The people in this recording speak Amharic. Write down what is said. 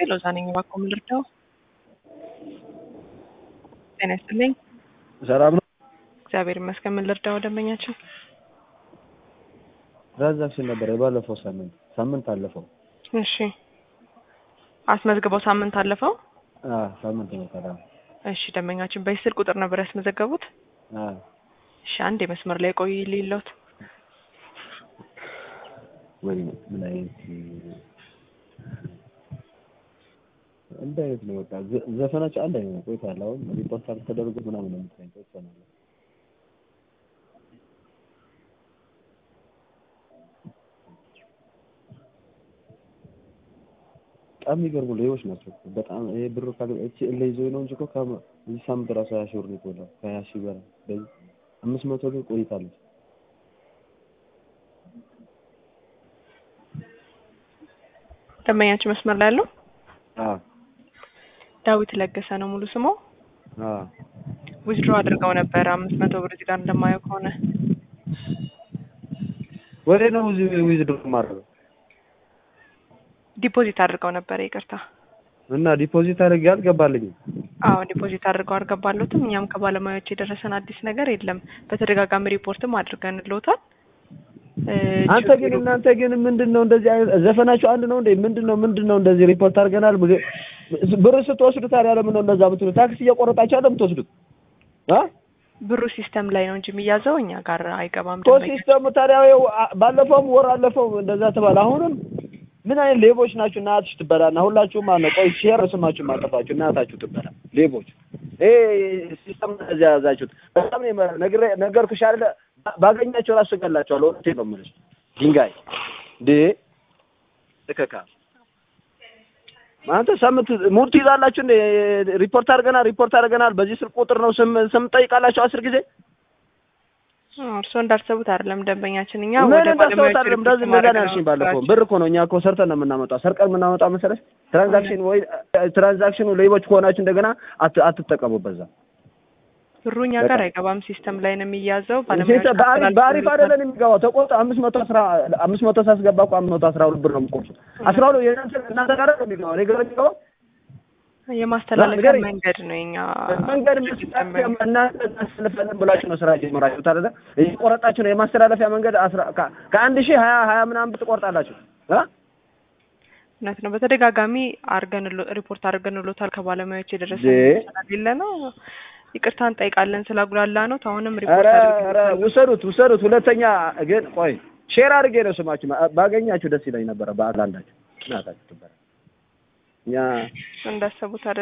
ሎዛ ነኝ። እባክዎ ምን ልርዳው? ጤና ይስጥልኝ። ሰላም ነው። እግዚአብሔር ይመስገን። ምን ልርዳው ደንበኛችን? ትራንዛክሽን ነበር የባለፈው ሳምንት ሳምንት አለፈው። እሺ አስመዝግበው ሳምንት አለፈው። አዎ ሳምንት ነው ታዲያ። እሺ ደንበኛችን በዚህ ስልክ ቁጥር ነበር ያስመዘገቡት? አዎ እሺ አንድ የመስመር ላይ ቆይ ሊሎት ወይ ምን አይነት እንደ አይነት ነው በቃ ዘ- ዘፈናቸው አንድ አይነት ነው። ቆይቷል። አሁን ሪፖርት አልተደረገ ምናምን ነው የምትለኝ ቆይቷል። በጣም የሚገርሙ ሌቦች ናቸው። እኮ በጣም ይሄ ብሩ ካለ እቺ ለይዞ ነው እንጂ እኮ ከ- እዚህ ሳምንት ራሱ ሀያ ሺህ ብር ነው የተበላው ከሀያ ሺህ በላይ በዚህ አምስት መቶ ግን ቆይታለች። ደንበኛችን መስመር ላይ ያለው አዎ ዳዊት ለገሰ ነው ሙሉ ስሙ። አዎ ዊዝድሮ አድርገው ነበር አምስት መቶ ብር እዚህ ጋር እንደማየው ከሆነ ወዴ ነው እዚህ ዊዝድሮ ማድረግ ዲፖዚት አድርገው ነበር። ይቅርታ። እና ዲፖዚት አድርጌ አልገባልኝም። አዎ ዲፖዚት አድርገው አልገባሎትም። እኛም ከባለሙያዎች የደረሰን አዲስ ነገር የለም። በተደጋጋሚ ሪፖርትም አድርገንልዎታል። እ አንተ ግን እናንተ ግን ምንድን ነው እንደዚህ አይነት ዘፈናችሁ አንድ ነው እንዴ? ምንድን ነው ምንድን ነው እንደዚህ ሪፖርት አድርገናል። ብር- ብር ስትወስዱ ታዲያ ለምን ነው እንደዛ የምትሉት? ታክሲ እየቆረጣችሁ አይደል የምትወስዱት? አ ብሩ ሲስተም ላይ ነው እንጂ የሚያዘው እኛ ጋር አይገባም። ቶ ደንበኛ ሲስተሙ ታዲያ ይኸው አ- ባለፈውም ወር አለፈው እንደዛ ተባለ። አሁንም ምን አይነት ሌቦች ናችሁ? እናትሽ ትበላና ሁላችሁም አለ ቆይ ሼር ስማችሁ ማጠፋችሁ እናታችሁ ትበላ ሌቦች። ይሄ ሲስተም እንደዚህ ያዛችሁት በጣም ነው የመ- ነግሬ ነገርኩሽ አይደለ? ባ- ባገኛቸው ራሱ እገላቸዋለሁ። እውነቴን ነው የምልሽ ድንጋይ ዴ እከካ አንተ ሳምንት ሙድ ትይዛላችሁ እንዴ? ሪፖርት አድርገናል ሪፖርት አድርገናል በዚህ ስልክ ቁጥር ነው ስም ስም ጠይቃላችሁ አስር ጊዜ አዎ፣ እርስዎ እንዳሰቡት አይደለም ደንበኛችን። እኛ ምን ወደ እንዳሰቡት ባለሙያዎች አይደለም። ሪፖርት እንደዚህ እንደዛ ማድረግ ነው ነው ያልሽኝ ባለፈው። ስራችን። ብር እኮ ነው እኛ እኮ ሰርተን ነው የምናመጣው። ሰርቀን የምናመጣው መሰለሽ። ትራንዛክሽን ወይ ትራንዛክሽኑ ሌቦች ከሆናችሁ እንደገና አት- አትጠቀሙ በዛ። ብሩ እኛ ጋር አይገባም፣ ሲስተም ላይ ነው የሚያዘው። ሲስተም ባለሙያዎች በአሪፍ በአሪፍ አይደለም የሚገባው። ተቆጥ አምስት መቶ አስራ አምስት መቶ ሳስገባ እኮ አምስት መቶ አስራ ሁለት ብር ነው የምቆርጡት። አስራ ሁለት የእናንተ እናንተ ጋር ነው የሚገባው። እኔ ጋር የሚገባው የማስተላለፊያ ንገረኝ። መንገድ ነው የኛ መንገድ የምትጠቀም እናንተ እናስተላልፋለን ብላችሁ ነው ስራ ጀመራችሁት አይደለ? እየቆረጣችሁ ነው የማስተላለፊያ መንገድ አስራ ከ- ከአንድ ሺህ ሀያ ሀያ ምናምን ብትቆርጣላችሁ እ እውነት ነው። በተደጋጋሚ አርገን ሪፖርት አድርገንሎታል። ከባለሙያዎች የደረሰ ዴ ስለሌለ ነው ይቅርታ እንጠይቃለን ስላጉላላ ነው። አሁንም ሪፖርት ኧረ አድርገን ኧረ ውሰዱት ውሰዱት። ሁለተኛ ግን ቆይ ሼር አድርጌ ነው ስማችሁ ባገኛችሁ ደስ ይለኝ ነበረ። በአንዳችሁ እናታችሁ ትበላ እኛ እንዳሰቡት